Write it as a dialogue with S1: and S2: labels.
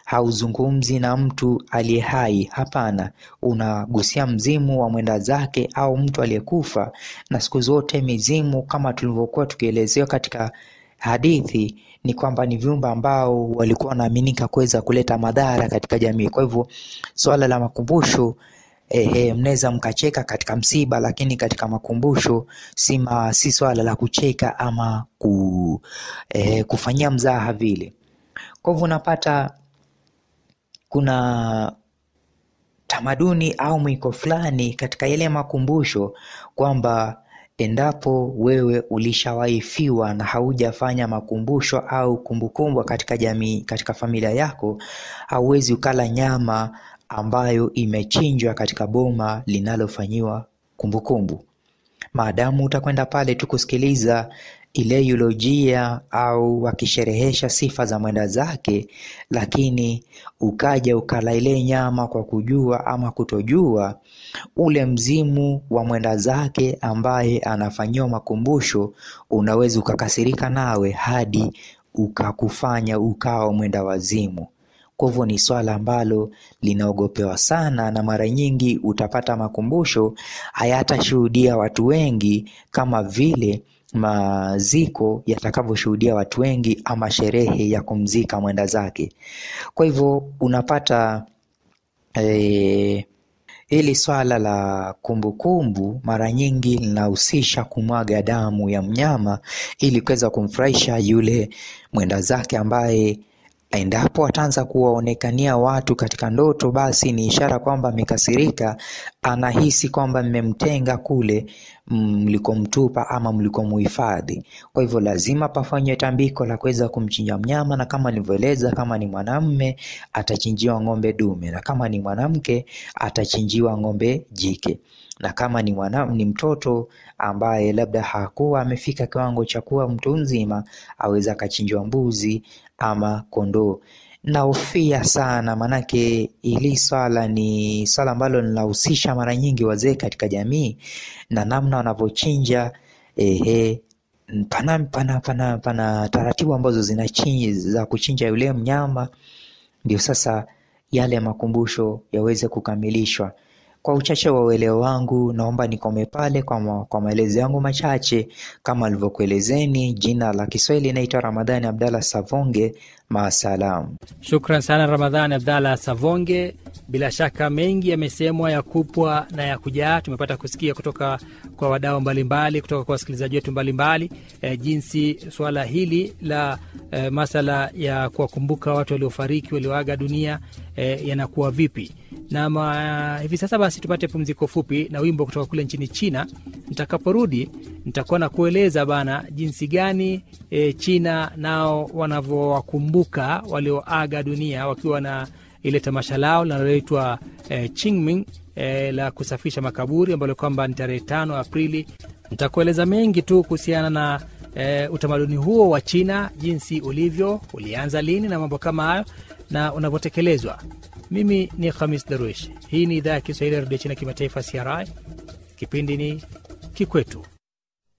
S1: hauzungumzi na mtu aliye hai. Hapana, unagusia mzimu wa mwenda zake au mtu aliyekufa. Na siku zote mizimu, kama tulivyokuwa tukielezewa katika hadithi, ni kwamba ni viumbe ambao walikuwa wanaaminika kuweza kuleta madhara katika jamii. Kwa hivyo swala la makumbusho Ehe, mnaweza mkacheka katika msiba, lakini katika makumbusho si, si swala la kucheka ama ku, eh, kufanyia mzaha vile. Kwa hivyo unapata kuna tamaduni au mwiko fulani katika yale makumbusho kwamba endapo wewe ulishawaifiwa na haujafanya makumbusho au kumbukumbu katika jamii, katika familia yako, hauwezi ukala nyama ambayo imechinjwa katika boma linalofanyiwa kumbukumbu. Maadamu utakwenda pale tu kusikiliza ile eulojia au wakisherehesha sifa za mwenda zake, lakini ukaja ukala ile nyama kwa kujua ama kutojua, ule mzimu wa mwenda zake ambaye anafanyiwa makumbusho unaweza ukakasirika nawe hadi ukakufanya ukawa mwenda wazimu. Kwa hivyo ni swala ambalo linaogopewa sana, na mara nyingi utapata makumbusho hayatashuhudia watu wengi kama vile maziko yatakavyoshuhudia watu wengi ama sherehe ya kumzika mwenda zake. Kwa hivyo unapata eh, hili swala la kumbukumbu mara nyingi linahusisha kumwaga damu ya mnyama ili kuweza kumfurahisha yule mwenda zake ambaye endapo ataanza kuwaonekania watu katika ndoto, basi ni ishara kwamba amekasirika, anahisi kwamba mmemtenga kule mlikomtupa ama mlikomuhifadhi. Kwa hivyo lazima pafanywe tambiko la kuweza kumchinja mnyama, na kama nilivyoeleza, kama ni mwanamme atachinjiwa ng'ombe dume, na kama ni mwanamke atachinjiwa ng'ombe jike na kama ni mwana, ni mtoto ambaye labda hakuwa amefika kiwango cha kuwa mtu mzima, aweza akachinjwa mbuzi ama kondoo. Nahofia sana, manake hili swala ni swala ambalo linahusisha mara nyingi wazee katika jamii na namna wanavyochinja. Ehe, pana, pana, pana, pana taratibu ambazo zinachinja za kuchinja yule mnyama, ndio sasa yale makumbusho yaweze kukamilishwa. Kwa uchache wa uelewa wangu naomba nikome pale kwa, ma, kwa maelezo yangu machache kama alivyokuelezeni. Jina la Kiswahili naitwa Ramadhani Abdalla Savonge. Maasalam.
S2: Shukran sana Ramadhani Abdalla Savonge. Bila shaka mengi yamesemwa ya kupwa na ya kujaa, tumepata kusikia kutoka kwa wadau mbalimbali, kutoka kwa wasikilizaji wetu mbalimbali e, jinsi suala hili la e, masala ya kuwakumbuka watu waliofariki walioaga dunia e, yanakuwa vipi na ma, hivi sasa basi tupate pumziko fupi na wimbo kutoka kule nchini China. Nitakaporudi nitakuwa na kueleza bana jinsi gani e, China nao wanavyowakumbuka walioaga dunia wakiwa na ile tamasha lao linaloitwa e, Qingming e, la kusafisha makaburi ambalo kwamba ni tarehe tano Aprili. Nitakueleza mengi tu kuhusiana na e, utamaduni huo wa China, jinsi ulivyo, ulianza lini na mambo kama hayo na unavyotekelezwa. Mimi ni Khamis Darwish. Hii ni idhaa ya Kiswahili ya redio China kimataifa, CRI. Kipindi ni Kikwetu.